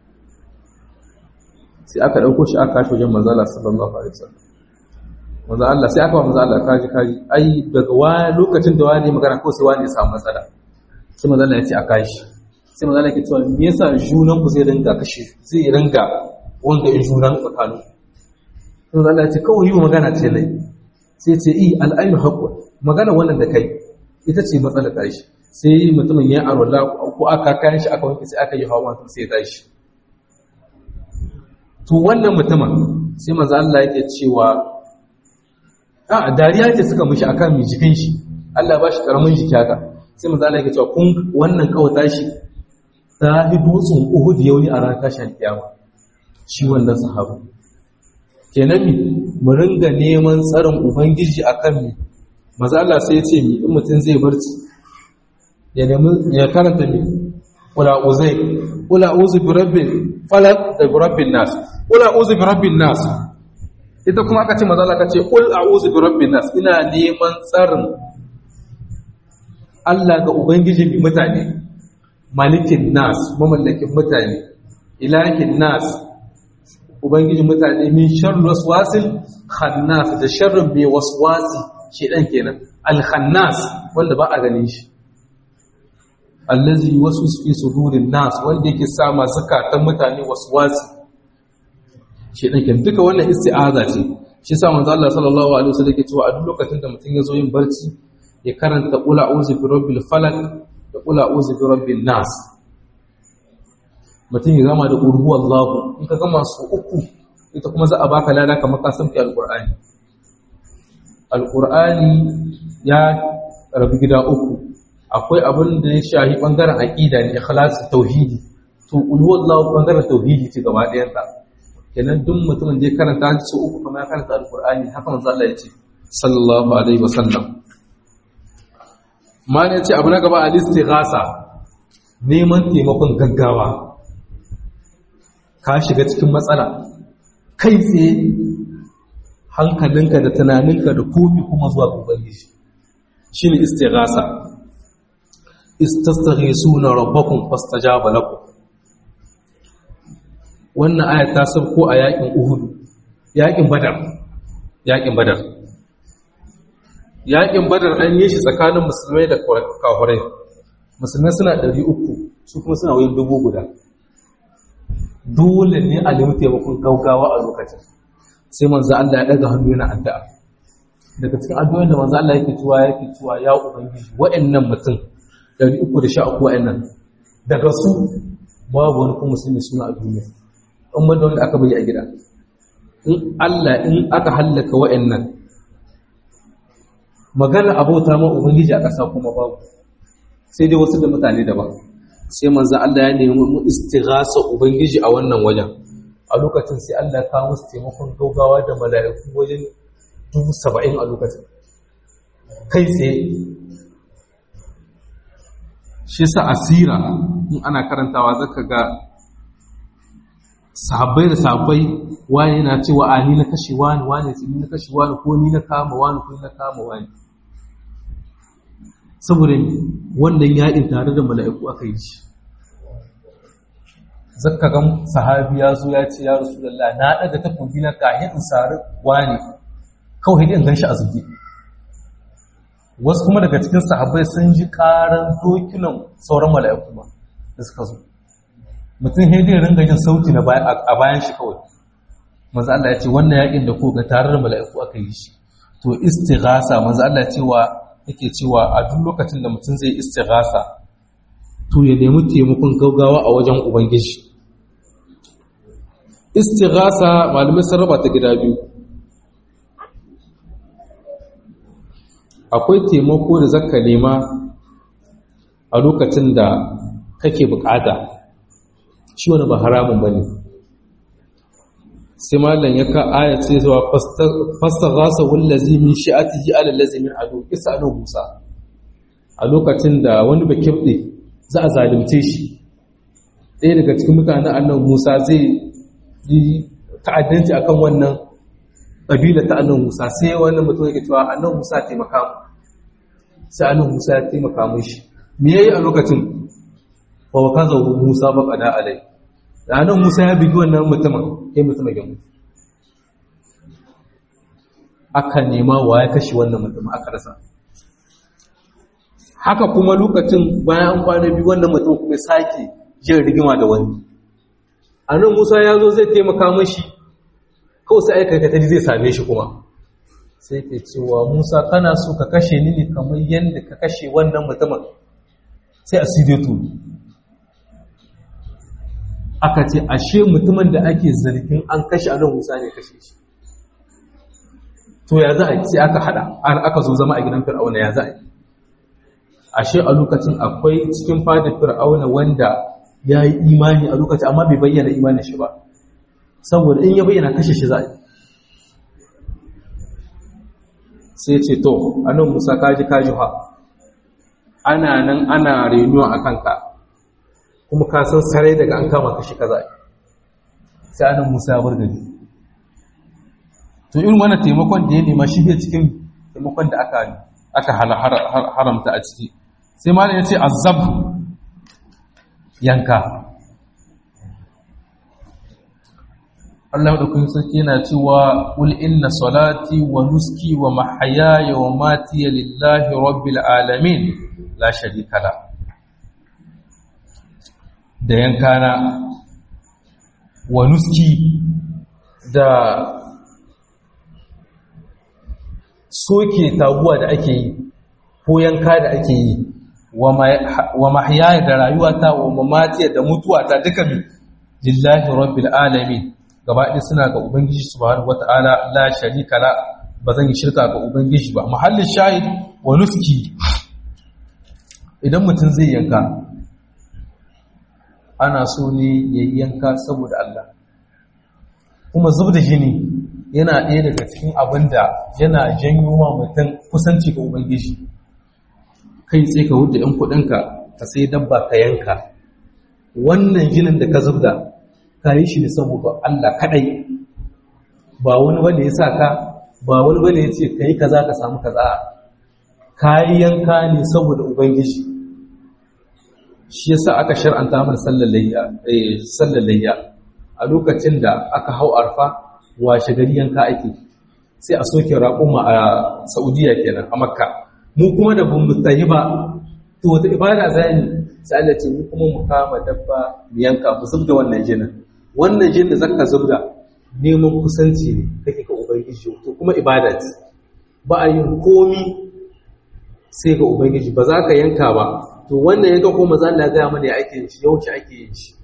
sai aka ɗauko shi aka kashe wajen manzala sallallahu alaihi wasallam manzo Allah sai aka ba manzo Allah kaji kaji ai daga wani lokacin da wani magana ko sai wani ya samu matsala sai manzo Allah ya ce a kashi sai manzo Allah ya ce me yasa junan ku zai ringa kashe zai ringa wanda in junan tsakanin sai manzo Allah ya ce kawai yi magana ce lai sai ce i al'ainu haqqun magana wannan da kai ita ce matsalar tashi sai mutumin ya arwala ko aka kayan shi aka wanke sai aka yi hawa sai tashi to wannan mutumin sai manzo Allah yake cewa a dariya ce suka mishi akan mai jikin shi Allah ba shi karamin jiki haka sai manzo Allah yake cewa kun wannan kawata shi ta hi dutsen Uhud yauni a ran tashin kiyama shi wannan sahabu kenan mi mu ringa neman tsarin ubangiji akan mi maza Allah sai ya ce mi in mutum zai barci ya nemi ya karanta mi kula uzai kula uzu bi rabbil falaq da bi rabbin nas kula uzu bi rabbin nas ita kuma aka ce maza Allah ka ce kul a'udhu bi rabbin nas ina neman tsarin Allah ga ubangiji bi mutane malikin nas mamallakin mutane ilahin nas ubangiji mutane min sharri waswasil khannas da sharrin mai waswasi shedan kenan al-khannas wanda ba a ganin shi allazi waswis fi sudurin nas wanda yake sa ma zakatan mutane waswasi shedan kenan duka wannan isti'aza ce shi sa manzo Allah sallallahu alaihi wasallam yake cewa a duk lokacin da mutum ya zo yin barci ya karanta qul a'udhu bi rabbil falaq da qul a'udhu bi rabbin nas mutum ya gama da urhu Allahu in ka gama su uku ita kuma za a baka lada kamar ka san alqur'ani alqur'ani ya rabu gida uku akwai abin da ya shahi bangaren aqida ne ikhlas tauhidi to urhu Allahu bangaren tauhidi ce gaba ɗayan ta kenan duk mutumin da ya karanta su uku kuma ya karanta alqur'ani haka manzo Allah ya ce sallallahu alaihi wasallam ma ne ce abu na gaba al-istighasa neman taimakon gaggawa ka shiga cikin matsala kai tsaye hankalinka da tunaninka da komi kuma zuwa ga ubangiji shine istighasa istastaghisuna rabbakum fastajaba lakum wannan ayat ta sabko a yakin uhudu yakin badar yakin badar yakin badar an yi shi tsakanin musulmai da kafirai musulmai suna ɗari uku su kuma suna wayin dubu guda dole ne a nemi taimakon gaugawa a lokacin sai manzo Allah ya daga hannu yana addu'a daga cikin addu'o'in da manzo Allah yake cewa yake cewa ya ubangiji wa'annan mutum 313 wa'annan daga su babu wani kuma musulmi suna a duniya in da wanda aka bari a gida in Allah in aka hallaka wa'annan magana abota ma ubangiji a ƙasa kuma babu sai dai wasu da mutane daban sai manzo Allah ya nemi mu istighasa ubangiji a wannan wajen a lokacin sai Allah ya kawo musu taimakon gaugawa da mala'iku wajen dubu saba'in a lokacin kai tsaye shi sa asira in ana karantawa zaka ga sahabbai da sahabbai wani yana cewa a ni na kashe wani wani ni na kashe wani ko ni na kama wani ko ni na kama wani saboda wannan yaɗin tare da mala'iku aka yi shi zakka gan sahabi ya zo ya ce ya rasulullah na daga takobi na kahin in sari wani kawai in gan shi a zuge wasu kuma daga cikin sahabbai sun ji karan dokunan sauran mala'iku ma da suka zo mutum haidai ringa jin sauti na a bayan shi kawai manzo Allah ya ce wannan yakin da ko ga tare da mala'iku aka yi shi to istighasa manzo Allah cewa yake cewa a duk lokacin da mutum zai istighasa to ya nemi taimakon gaugawa a wajen ubangiji istighasa malamai sun raba ta gida biyu akwai taimako da zaka nema a lokacin da kake bukata shi wani ba haramun bane sai malam ya ka aya ce zuwa fastaghasa wallazi min shi'atihi ala allazi min adu isa musa a lokacin da wani bakibde za a zalimce shi ɗaya daga cikin mutanen annan musa zai yi ta'addanci akan wannan ƙabila ta annan musa sai wannan mutum yake cewa annan musa taimaka mu sai annan musa ya taimaka mishi me yayi a lokacin fa wa kaza musa ba qada alai da annan musa ya bigi wannan mutumin sai mutumin ya mutu aka nema wa ya kashe wannan mutum aka rasa haka kuma lokacin bayan an kwana biyu wannan mutum kuma sake jin rigima da wani a nan musa ya zo zai taimaka mashi kawai sai aika katari zai same shi kuma sai ke cewa musa kana so ka kashe ni ne kamar yadda ka kashe wannan mutumin sai a sirri tuni aka ce ashe mutumin da ake zargin an kashe a nan musa ne kashe shi to ya za a yi sai aka hada aka zo zama a gidan fir'auna ya za a yi ashe a lokacin akwai cikin fadar fir'auna wanda ya yi imani a lokacin amma bai bayyana imanin shi ba saboda in ya bayyana kashe shi za a yi sai ce to anan musa kaji kaji ha ana nan ana renuwa a kanka kuma ka san sarai daga an kama kashi kaza sai anan musa ya bar gari to irin wannan taimakon da ya nema shi bai cikin taimakon da aka aka haramta a ciki sai malam ya ce azab yanka Allah da kun sarki yana cewa qul inna salati wa nuski wa mahyaya wa mati lillahi rabbil alamin la sharika la da yankana wa nuski da soke taguwa da ake yi ko yanka da ake yi wa mahyaya da rayuwata wa mamatiya da mutuwata duka mi lillahi rabbil alamin gaba ɗaya suna ga ubangiji subhanahu wata'ala la sharika la ba zan yi shirka ga ubangiji ba mahallin shahid wa nuski idan mutum zai yanka ana so ne ya yanka saboda Allah kuma zub da jini yana ɗaya daga cikin abin da yana janyo ma mutum kusanci ga ubangiji kai tsaye ka wuce ‘yan kuɗinka ka sai dabba ka yanka wannan jinin da ka zubda ka yi shi ne saboda Allah kaɗai ba wani wanda ya sa ka ba wani wanda ya ce ka yi kaza ka samu kaza ka yi yanka ne saboda ubangiji shi yasa aka shar'anta mana sallar layya a a lokacin da aka hau arfa washe gari yanka ake sai a soke raƙuma a saudiya kenan a makka mu kuma da bamu tsayi ba to wata ibada za ni sai Allah ce mu kuma mu kama dabba mu yanka mu zubda wannan jinin wannan jinin da zaka zubda neman kusanci ne kake ga ubangiji to kuma ibada ce ba a yin komi sai ga ubangiji ba za ka yanka ba to wannan yanka ko maza Allah ya mana ya ake yin shi yaushe ake yin shi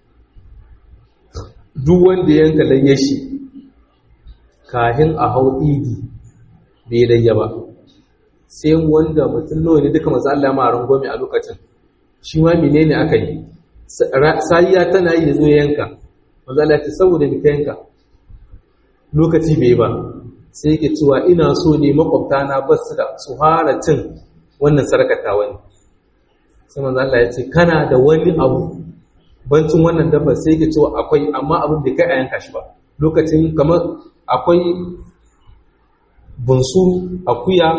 duk wanda yanka layya shi kahin a hau idi bai layya ba sai wanda mutum nawa ne duka maza Allah ma rangwame a lokacin shi ma menene aka yi sayiya tana yi zo yanka maza Allah ta saboda ni ka yanka lokaci bai ba sai yake cewa ina so ne makwabta na basu da su fara cin wannan sarkata wani sai manzo Allah ya ce kana da wani abu bancin wannan dabba sai yake cewa akwai amma abin da kai a yanka shi ba lokacin kamar akwai bunsuru akuya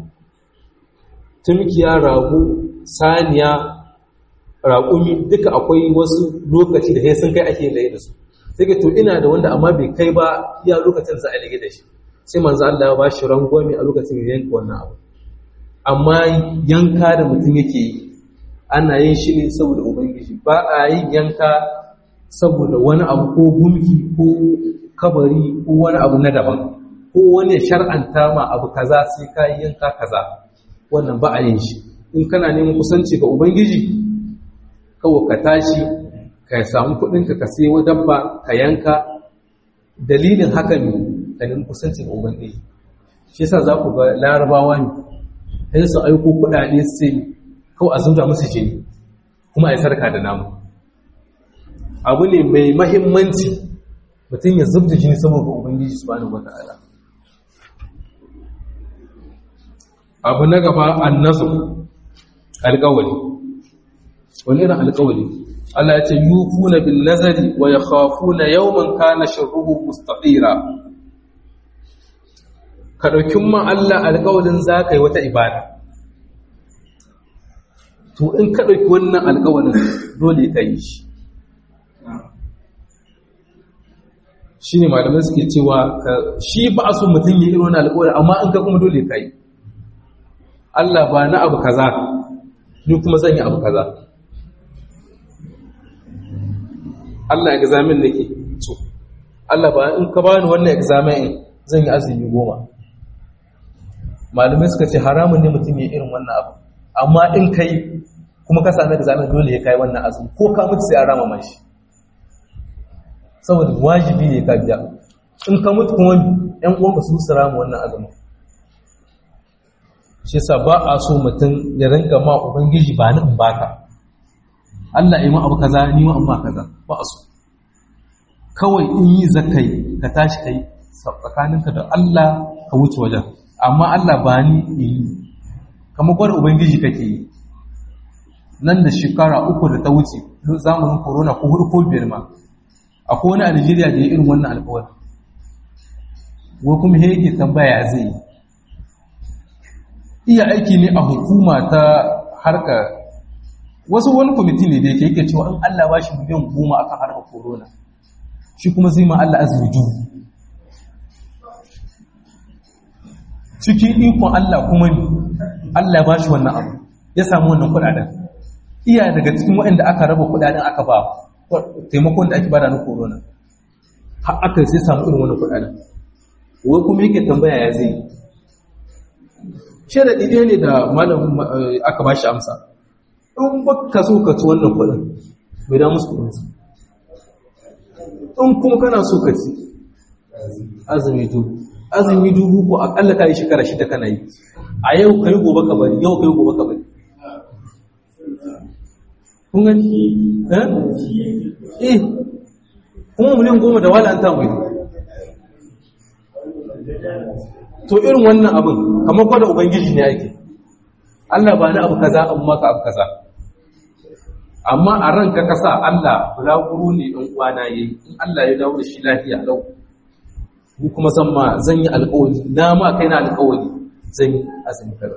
tumkiya rago saniya raƙumi duka akwai wasu lokaci da sun kai ake laye da su sai ke to ina da wanda amma bai kai ba iya lokacin za a lage da shi sai manzo Allah ya ba shi rangwame a lokacin da yanka wannan abu amma yanka da mutum yake yi ana yin shi ne saboda ubangiji ba a yin yanka saboda wani abu ko gumki ko kabari ko wani abu na daban ko wani shar'anta ma abu kaza sai ka yi yanka kaza wannan ba a yin shi in kana neman kusanci ga ubangiji kawai ka tashi ka samu kuɗinka ka sai wa dabba ka yanka dalilin haka ne ka nemi kusanci ga ubangiji shi yasa za ku ga larabawa ne sai su aiko kuɗaɗe sai kawai a zubda musu jini kuma a yi sarka da namu abu ne mai mahimmanci mutum ya zubda jini saboda ubangiji su bani wata ala abu na gaba annazu alƙawali wani irin alƙawali Allah ya ce yufuna bin nazari wa yakhafuna yawman kana sharruhu mustatira ka ɗaukin ma Allah alƙawalin za ka yi wata ibada to in ka ɗauki wannan alƙawalin dole ka yi shi shi ne malamai suke cewa shi ba a so mutum yi irin wani alƙawalin amma in ka kuma dole ka yi Allah ba na abu kaza ni kuma zan yi abu kaza Allah examen nake so Allah ba in ka bani wannan examen zan yi azumi goma malamai suka ce haramun ne mutum ya irin wannan abu amma in kai kuma ka sami examen dole ya kai wannan azumi ko ka mutu sai an rama mashi saboda wajibi ne ka biya in ka mutu kuma yan uwanka su su rama wannan azumin shi yasa ba a so mutum ya rinka ma ubangiji ba ni in baka Allah ya ma abu kaza ni ma in ba kaza ba a so kawai in yi zakai ka tashi kai tsakaninka da Allah ka wuce wajen amma Allah ba ni yi kamar gwada ubangiji kake yi nan da shekara uku da ta wuce zamanin corona ko hudu ko biyar ma akwai wani a Najeriya da ya irin wannan alƙawarin wai kuma he yake tambaya zai yi iya aiki ne a hukuma ta harka wasu wani kwamiti ne da yake yake cewa in Allah ba shi miliyan goma akan harkar corona shi kuma zai ma Allah azumi dubu cikin ikon Allah kuma ne Allah ba shi wannan abu ya samu wannan kudaden iya daga cikin waɗanda aka raba kudaden aka ba taimakon da ake bada na corona har aka sai samu irin wannan kudaden wai kuma yake tambaya ya zai sharaɗi ɗaya ne da malam aka ba shi amsa in ba ka so ka ci wannan kuɗin bai da musu kuɗinsu in kuma kana so ka ci azumi dubu azumi dubu ko akalla ka yi shekara shida kana yi a yau ka yi gobe ka bari yau ka yi gobe ka bari kun gani eh kuma miliyan goma da wala an tamu to irin wannan abin kamar kwada ubangiji ne ake Allah ba na abu kaza an maka abu kaza amma a ranka kasa Allah bulaguro ne ɗan uwana yayi in Allah ya dawo da shi lafiya lau ni kuma san ma zan yi alƙawari na ma kai na alƙawari zan yi azumi kaza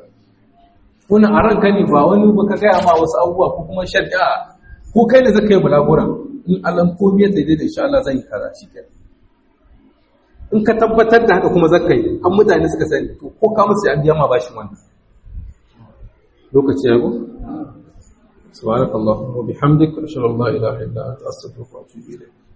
kuna a ranka ne ba wani ba ka gaya ma wasu abubuwa ko kuma shari'a ko kai ne zaka yi bulagura in alam komai ya daidai da insha Allah zan yi kaza shi in ka tabbatar da haka kuma zaka yi an mutane suka sani to ko ka musu an biya ma bashi wannan lokaci ya go subhanakallahumma wa bihamdika ashhadu an la ilaha illa anta astaghfiruka wa atubu ilayk